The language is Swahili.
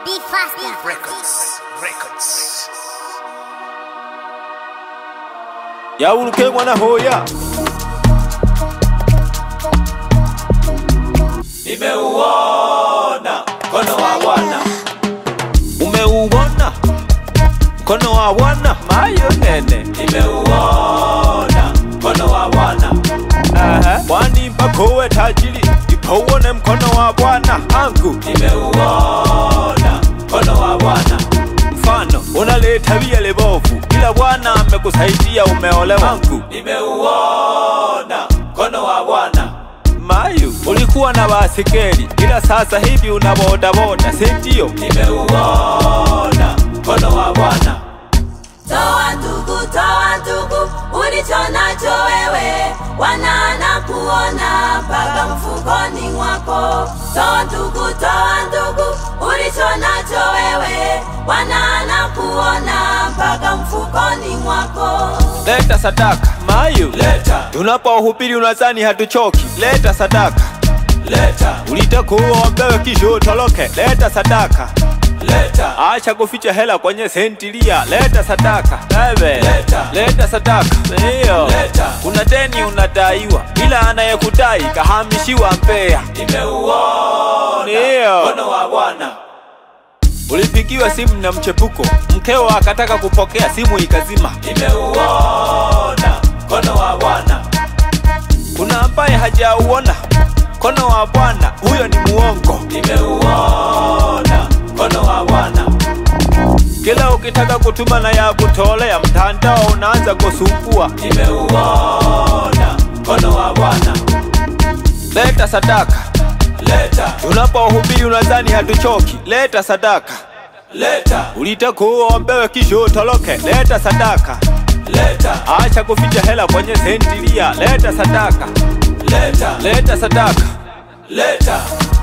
Be faster. Records. Records. yawuluke mwana hoya nimeuona mkono wa bwana umeuona mkono wa bwana mayo nene nimeuona mkono wa bwana Aha. kwani mpaka uwe tajiri ipouone mkono wa bwana angu nimeuona mkono wa bwana mfano unaleta via lebovu ila bwana amekusaidia umeolewa angu nimeuona mkono wa bwana mayu ulikuwa na basikeli ila sasa hivi una bodaboda sindio nimeuona mkono wa bwana Toa ndugu, toa ndugu, ulicho nacho wewe, wanaana kuona mpaka mfukoni mwako. Toa ndugu, toa ndugu, ulicho nacho wewe, wanaana kuona mpaka mfukoni mwako. leta sadaka mayu leta tunapohubiri unazani hatuchoki leta sadaka leta ulitakuwa wambewe kisha utoroke leta sadaka leta acha kuficha hela kwenye sentilia leta sadaka Bebe. leta leta sadaka ndiyo leta kuna deni unadaiwa ila anayekudai kahamishiwa Mbeya nimeuona ndiyo mkono wa bwana ulipigiwa simu na mchepuko mkeo akataka kupokea simu ikazima nimeuona mkono wa bwana kuna ambaye hajauona mkono wa bwana huyo ni muongo nimeuona mkono wa bwana kila ukitaka kutuma na ya kutolea mtandao unaanza kusumbua nimeuona mkono wa bwana leta sadaka leta tunapohubiri unadhani hatuchoki leta sadaka leta ulitakuwa ombewe kisha utoroke leta sadaka leta acha kuficha hela kwenye sentilia leta sadaka leta leta sadaka leta